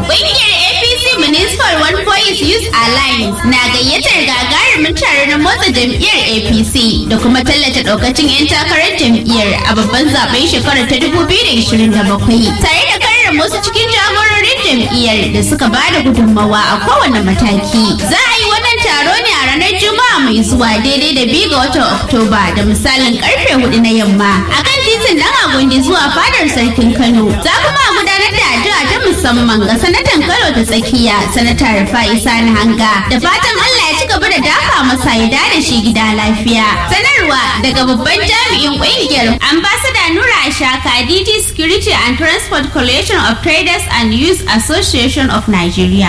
Ƙungiyar APC Municipal One Voice Youth Alliance na gayyatar gagarumin tare na motsa jam'iyyar APC da kuma tallata ɗaukacin 'yan takarar jam'iyyar a babban zaben shekarar ta 2027 tare da karrama wasu cikin jagororin jam'iyyar da suka ba da gudunmawa a kowane mataki. Za a yi wannan taro ne a ranar Juma'a mai zuwa daidai da biyu ga watan Oktoba da misalin karfe hudu na yamma a kan titin dan Agundi zuwa fadar sarkin Kano. Za kuma a gudanar da addu'a ta musamman ga sanatan Kano ta tsakiya sanata Rufa'i Sani Hanga da fatan Allah ya ci gaba da dafa masa ya da shi gida lafiya. Sanarwa daga babban jami'in ƙungiyar ambassador Nura Ashaka DG Security and Transport Coalition of Traders and Youth Association of Nigeria.